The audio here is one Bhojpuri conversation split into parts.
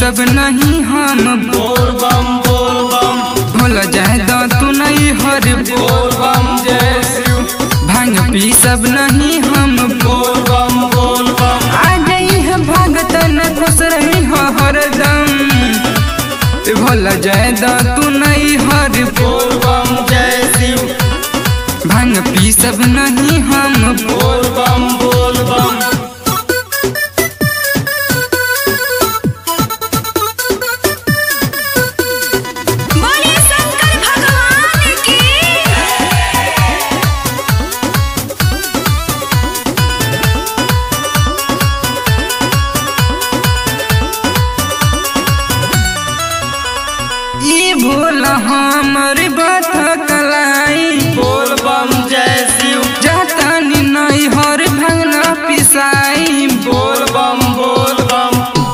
सब नहीं हम बोल बम बोल बम भोला जाए दो तू नहीं हर बोल बम जय शिव भांग पी सब नहीं हम बोल बम बोल बम आ गई है भगत न खुश रही हो हरदम भोला जाए दो तू नहीं हर बोल बम जय शिव भांग पी सब नहीं हम बोल बम बोल बम बोले शंकर भगवान की ई भोला हमर बात कलाई बोल बम जय शिव जाता नी नहीं हर भंगना पिसाई बोल बम बोल बम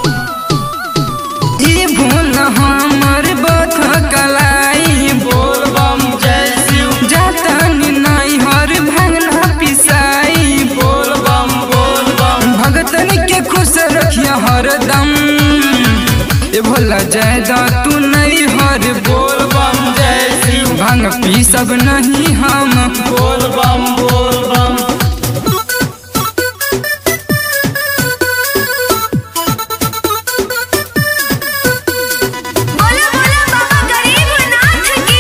ई भोला हमर बात कलाई बोल बम जय शिव जाता नी नहीं हर भंगना पिसाई बोल बम बोल बम भगतन के खुश रखिया हरदम ए भोला जायदा तू नहीं हर बोल बम जय शिव भांग पी सब नहीं हम बोल बम बोल बम बोलो बोलो बाबा गरीबनाथ की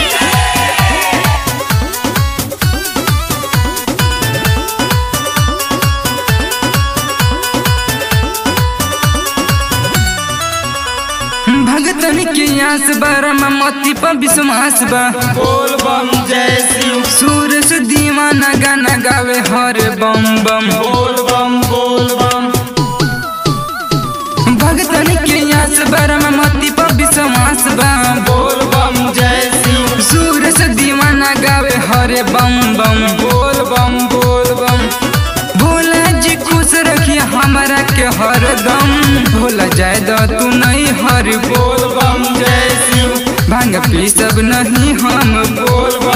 भगतन के आस बरम मती पर विश्वास बा बोल बम जय शिव सूरज दीवाना गाना गावे हर बम बम बोल बम बोल बम भगतन के आस बरम मती पर विश्वास बा बोल बम जय शिव सूरज दीवाना गावे हर बम बम बोल बम बोल बम भोला जी खुश रखिए हमारा के हरदम भोला जाए दो तू नहीं हर बोल बम जय शिव भांग पी सब नहीं हम बोल